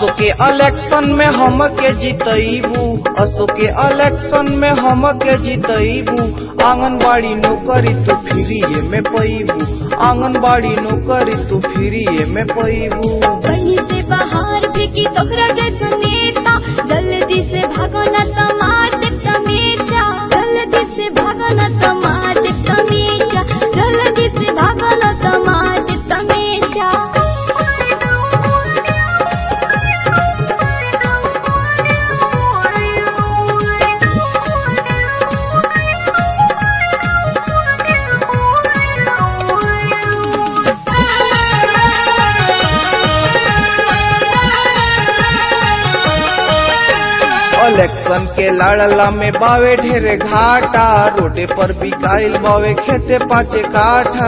असो के इलेक्शन में हम के जीतईबू असो के इलेक्शन में हम के जीतईबू आंगनबाड़ी नौकरी तू फ्रीए में पैबू आंगनबाड़ी नौकरी तू फ्रीए में पैबू कहीं से बाहर फेंकी तोहरा जैसा नेता जल्दी से भागो न तो मार दे तमेचा जल्दी से भागो न तो मार दे तमेचा जल्दी से भागो न तो मार दे तमेचा इलेक्शन के लड़ला में बावे ढेरे घाटा रोडे पर बिकाइल बावे खेते पाँचे काठा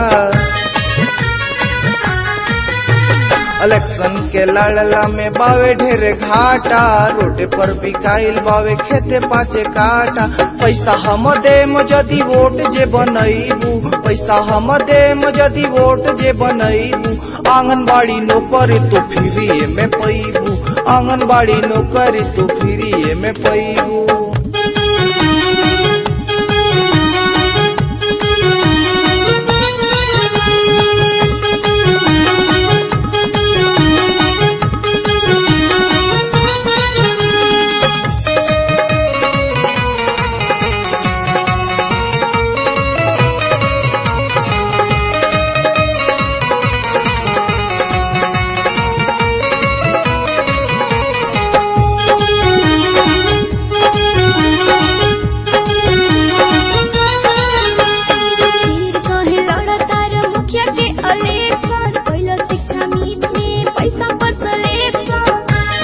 इलेक्शन के लड़ला में बावे ढेरे घाटा रोडे पर बिकाइल बावे खेते पाँचे काठा पैसा हम देम जदि वोट जे बनैबू पैसा हम देम जदि वोट जे बनैबू आंगनबाड़ी नौकरी तो फ्रीए में पैबू आंगनबाड़ी नौकरी तो फ्रीए में पैबू फिर कहे लड़ा तार मुखिया के इलेक्शन पहला शिक्षा नीति में पैसा पर सिलेक्शन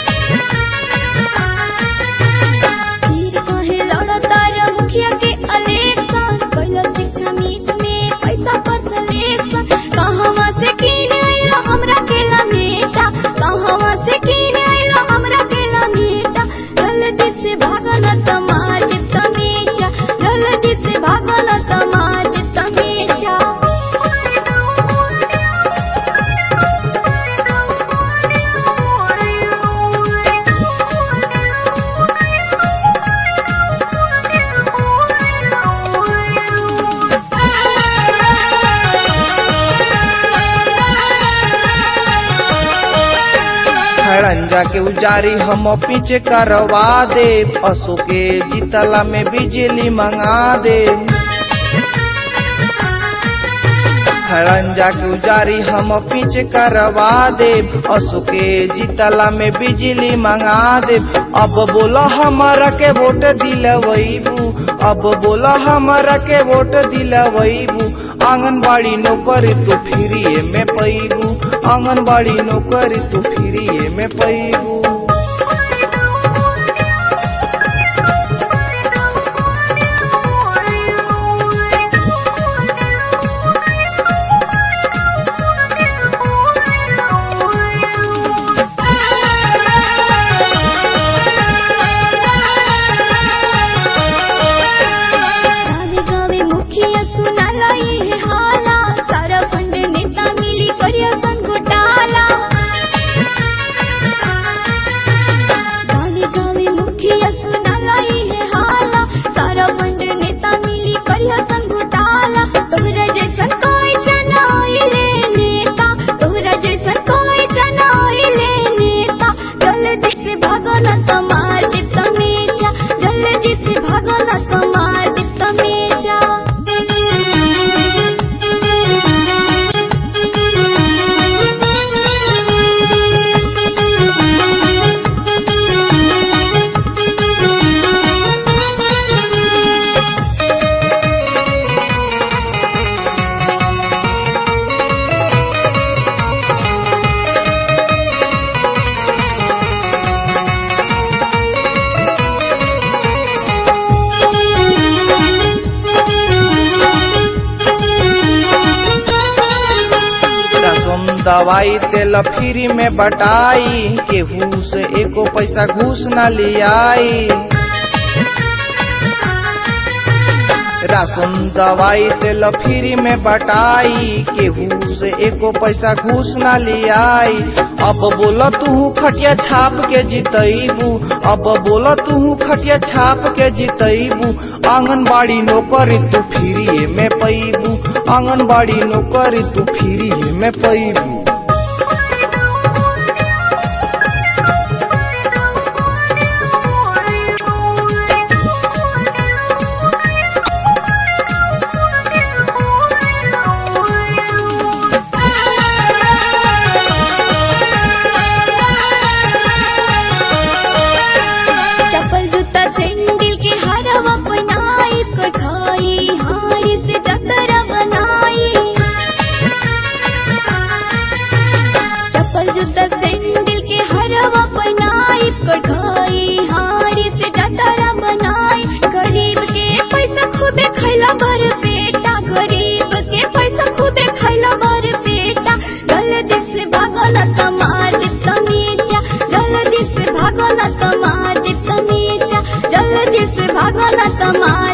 फिर कहे लड़ा तार मुखिया के इलेक्शन पहला शिक्षा नीति में पैसा पर सिलेक्शन कहवा से किन आइला हमरा के ला नेता कहवा से किन आइला हमरा के ला नेता जल्दी से भागो न तो मार दे तमेचा जल्दी से भागो न तो मार दे तमेचा खड़ंजा के उजारी हम पीछे करवा दे असो के जीतला में बिजली मंगा दे खड़ंजा के उजारी हम पीछे करवा दे असो के जीतला में बिजली मंगा दे अब बोला हमारा के वोट दिलवैबू अब बोला हमारा के वोट दिलवैबू आंगनबाड़ी नौकरी तो फ्रीए में पैबू आंगनबाड़ी नौकरी तो फ्रीए में पैबू गावे गावे मुखिया सुनाला ये हाला सारा फंड नेता मिली करिया सन घोटाला गावे गावे मुखिया सुनाला ये हाला सारा फंड नेता मिली करिया सन घोटाला तोहरा जैसन कोई चनाइले नेता तोहरा जैसन कोई चनाइले नेता जल्दी से भागो न तो मार दे तमेचा जल्दी से भागो न तो मार दे तमेचा रसम दवाई तेल फ्री में बटाई केहू से एको पैसा घूस न लियाई राशन दवाई तेल फ्री में बटाई केहू से एको पैसा घूस ना लियाई अब बोला तू खटिया छाप के जितैबू अब बोला तू खटिया छाप के जितैबू आंगनबाड़ी नौकरी तू फ्री में पैबू आंगनबाड़ी नौकरी तू फ्री में पैबू चप्पल जूता सैंडल के हरवा बनाई कढ़ाई हाड़ी से जतरा बनाई चप्पल जूता सैंडल के हरवा बनाई कढ़ाई हाड़ी से जतरा बनाई गरीब के पैसा खुदे खैला भर पेटा गरीब के पैसा खुदे खैला भर पेटा जल्दी से भागो न कमार दे तमीजा जल्दी से भागो न कमार दे तमीजा जल्दी से भागो न कमार